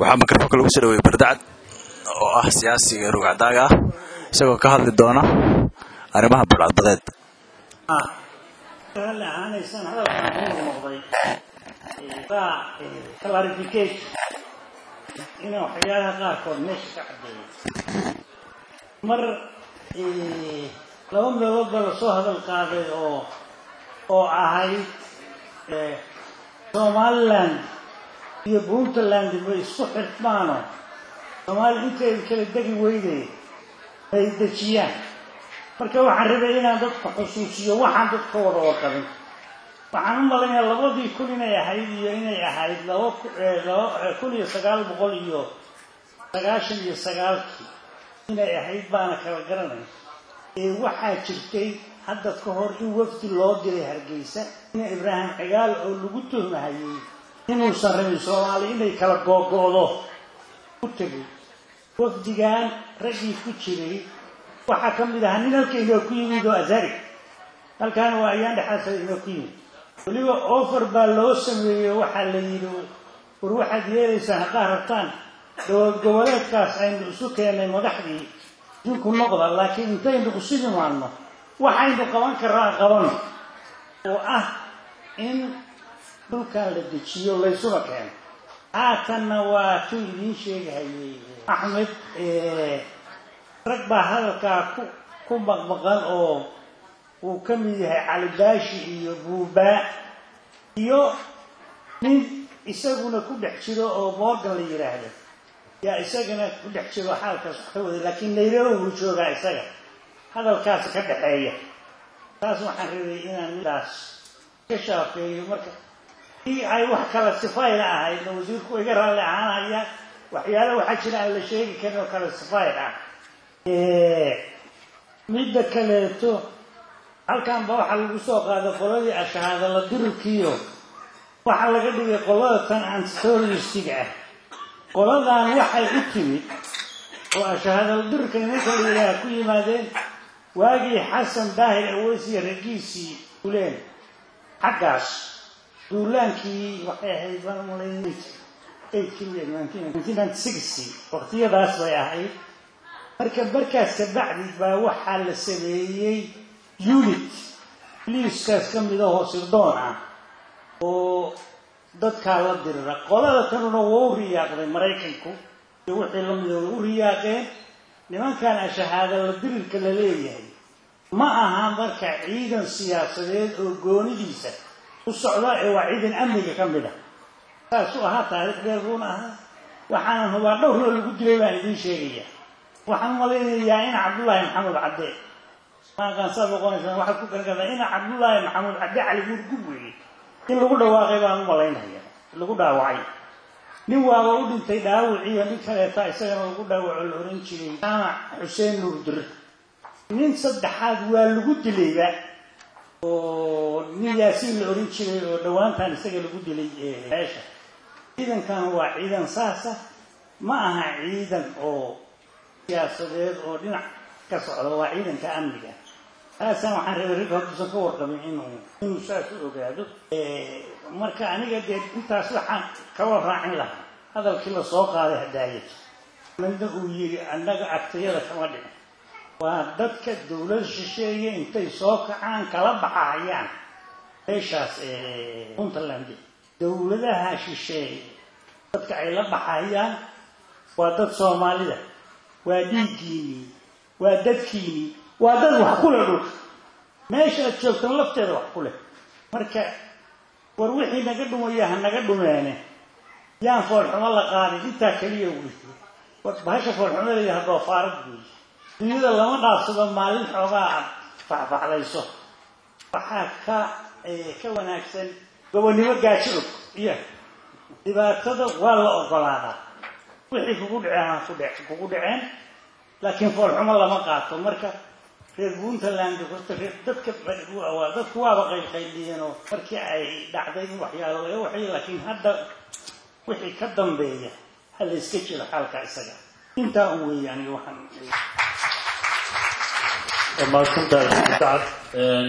waxaa mikrofoonka lagu soo dhaweeyey bardacad oo ah siyaasiga rugcadaaga ah isagoo ka hadli doona arrimaha burcadbadeed raalli ahaanaysaan hadalkan ku noqday baa clarification inuu waxyaalaha qaarkood meesha ka caddeeyo mar laba meelood baa lasoo hadal qaaday oo oo ahayd somaliland iyo puntland bay isku xirmaano soomaaliya inteeda kala degi weyday ay dejiyaan marka waxaan rabay inaan dadka xusuusiyo waxaan dadka wada warqabin waxaan u malaynayaa labadii kun inay ahayd iyo inay ahayd laba kun iyo sagaal boqol iyo sagaashan iyo sagaalkii inay ahayd baana kala garanay ee waxaa jirtay hadda ka hor in wafdi loo diray hargeysa ina ibraahim cigaal oo lagu tuhmahayey inuusan rabin soomaali inay kala googo'do u tegay wafdigan raggii ku jiray waxaa ka mid ahaa nin halka inoo ku yimid oo azari halkaana waa ayaan dhexaasa inoo ku yimid weliba offer baa loo sameeyey waxaa la yidhi war waxaad yeelaysaan haddaad rabtaan dowlad goboleedkaas aynu isu keennay madaxdii idinku noqda laakiin intaynu isu imaanno waxaynu qaban karraa qaban oo ah in dhulkan la dejiyo laysuna keeno haatanna waa tuu idiin sheegahayey axmed rag baa hadalkaa ku ku maqmaqan oo uu ka mid yahay calibaashi iyo buubaa iyo nin isaguna ku dhex jiro oo morgan la yidhaahdo yaa isagana ku dhex jiro xaalkaas wax ka waday laakiin nairobi buu joogaa isaga hadalkaas ka dhexeeya taas waxaan rabay inaan midaas ka shaafeeyo marka i ay wax kala sifayna ahaydna wasiirku iga raalli ahaanaya waxyaala waxaa jira aan la sheegi karin oo kala sifayn ah midda kaleeto halkanba waxaa lagu soo qaaday qoladii ashahaada la dirirkiyo waxaa laga dhigay qolada tan antiteroristiga ah qoladan waxay u timid oo ashahaada la dirirka nimanka la yidhaaha ku yimaadeen waagii xasan daahir aweysiya raggiisii uleen xaggaas duulaankii waxay ahayd baan malayn waqtiyadaas bay ahayd marka markaas kabacdi baa waxaa la sameeyey unit liiskaas ka mid ahoo sirdoon ah oo dadkaa la dirira qolada tanuna waa u riyaaqday maraykanku iyo wixii lamida way u riyaaqeen nimankan ashahaada la dirirka la leeyahay ma aha marka ciidan siyaasadeed oo goonidiisa u socda ee waa ciidan amniga ka mid ah saasuu ahaa taariikh dheer buuna ahaa waxaanan hubaa dhowrnoo lagu dilay baan idiin sheegaya waxaan malaynayaa in cabdullaahi maxamuud cadde maaqaansaa noqonaysaa waxaad ku garankartaa ina cabdullaahi maxamuud cadde cali guurgub weeye in lagu dhawaaqay baan u malaynaya lagu dhaawacay nin waaba u dhintay dhaawiciyo nin kaleeta isagana lagu dhaawaco la oran jiray jaamac xuseen nuurdir nin saddexaad waa lagu dilayba oo nin yaasiin la oran jiray oo dhowaantan isaga lagu dilay meesha ciidankan waa ciidan saasa ma aha ciidan oo siyaasadeed oo dhinac ka socda waa ciidanka amniga taasaan waxaan rabay ragga hortuusan ka warqabin inuu inuu saas u ogaado marka aniga dee intaas waxaan kaba raacin lahaa hadalkii la soo qaaday hadaayad midna uu yidhi annaga agtayada kama dhicin waa dadka dowlad shisheeye intay soo kacaan kala baxahayaan meeshaas puntland dowladaha shisheeye dadka ay la baxayaan waa dad soomaalida waa dhiiggiinii waa dadkiinii waa dad wax ku leh dhulka meesha aad joogtan lafteeda wax ku leh marka war wixii naga dhumaya ha naga dhumeene yaan foolxumo la qaadin intaa keliya wey bahasha foolxumada iyo hadoofaarad wey dunyada lama dhaafsado maalin xoogaa aad faxfaxlayso waxaa ka ka wanaagsan gobonnimo gaajo og iyo dhibaatada waa la ogolaadaa wixii kugu dhaceen ku dhe kugu dhaceen laakiin foolxumo lama qaato marka reer puntland horta reer dadka dadku waaba qaylqayliyeen oo markii ay dhacday in waxyaalo laga waxay laakiin hadda wixii ka dambeeya ha la iska jiro xaalka isaga intaa un weeye aniga waxaan mahadsantahay